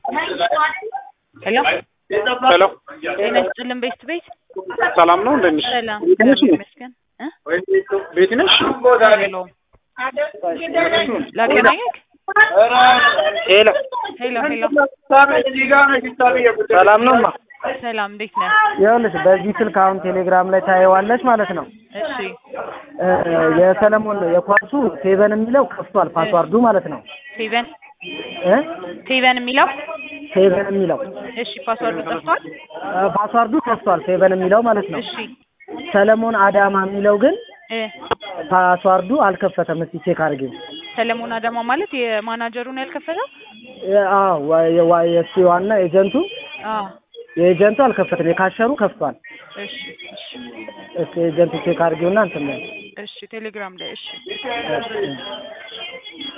ሄሎ ሄሎ ጤና ይስጥልን ቤት ቤት ሰላም ነው እንደት ነሽ? ሰላም ቤት ነሽ? እግዚአብሔር ይመስገን እ ቤት ነሽ? የለውም ላገናኘክ ሄሎ ሄሎ ሄሎ ሰላም ነው ማ ሰላም እንዴት ነህ? ይኸውልሽ በዚህ ስልክ አሁን ቴሌግራም ላይ ታየዋለች ማለት ነው። እሺ እ የሰለሞን የኳሱ ሴቨን የሚለው ከፍቷል ፓስዋርዱ ማለት ነው ቴቨን እ ቴቨን የሚለው ሴቨን የሚለው እሺ ፓስዋርዱ ጠፍቷል። እ ፓስዋርዱ ከፍቷል ሴቨን የሚለው ማለት ነው። እሺ ሰለሞን አዳማ የሚለው ግን እ ፓስዋርዱ አልከፈተም። እስቲ ቼክ አድርጊው። ሰለሞን አዳማ ማለት የማናጀሩን ያልከፈተው? እ አዎ ዋ- የዋ- የእሱ ዋና ኤጀንቱ አዎ የኤጀንቱ አልከፈተም። የካሸሩ ከፍቷል። እሺ እሺ እስቲ ኤጀንቱ ቼክ አድርጊውና እንትን በይ። እሺ ቴሌግራም ላይ እሺ እሺ